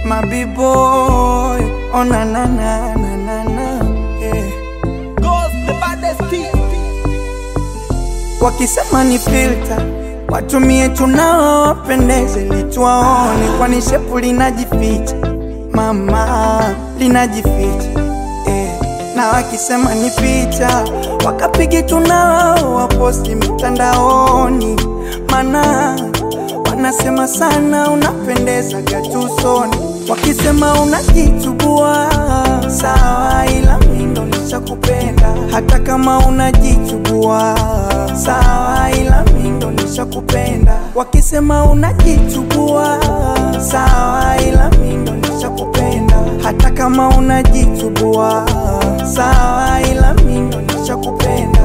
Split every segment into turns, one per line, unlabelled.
my b-boy. Oh na na na na na na. Yeah.
Goes the baddest team.
Wakisema ni filter watumie tunao wapendeze lituwaone, kwani shepu linajificha mama, linajificha eh. Na wakisema ni picha wakapigi tunao waposti mitandaoni, mana wanasema sana unapendeza gatusoni. Wakisema unajichubua sawa, ila mimi ndo nishakupenda hata kama unajichubua sawa, ila mimi ndo nishakupenda. Wakisema unajichubua sawa, ila mimi ndo nishakupenda hata kama unajichubua sawa, ila mimi ndo nishakupenda.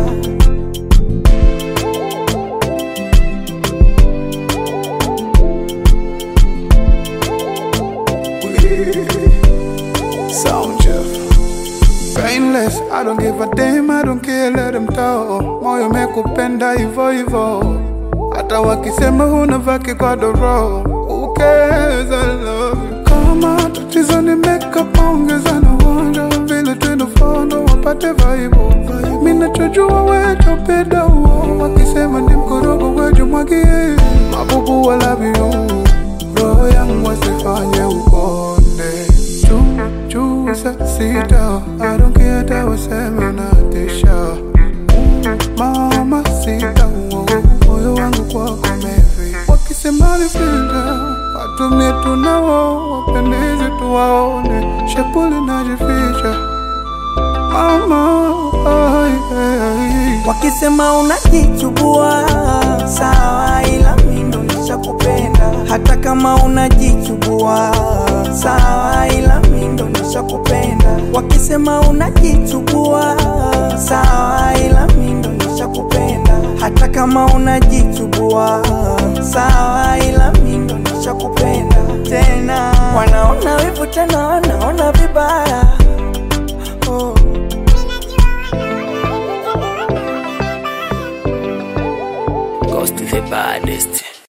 Sound Jeff. Painless, I don't give a damn, I don't care, let them talk. Moyo mekupenda hivyo hivyo, hata wakisema huna vaki kwa doro. Who cares, I love you. Kama tatizo ni makeup, ongeza na uonjo, vile tunafondo wapate vaibu. Mimi nachojua wewe topenda huo, wakisema ni mkorogo wewe mwagie. Mabubu I love you, roho yangu wasifanye ukonde juu juu saa sita I don't care hata waseme unatisha mama sita uo, moyo wangu kwako mevi wakisema ni filter watumie tunao wapendezi tuwaone shepuli najificha mama ai, ai, ai.
Wakisema unajichubua sawa, ila mimi ndo nishakupenda hata kama unajichubua sawa, ila mimi ndo nishakupenda. Wakisema unajichubua sawa, ila mimi ndo nishakupenda hata kama unajichubua sawa, ila mimi ndo nishakupenda tena. Wanaona wivu tena, wanaona vibaya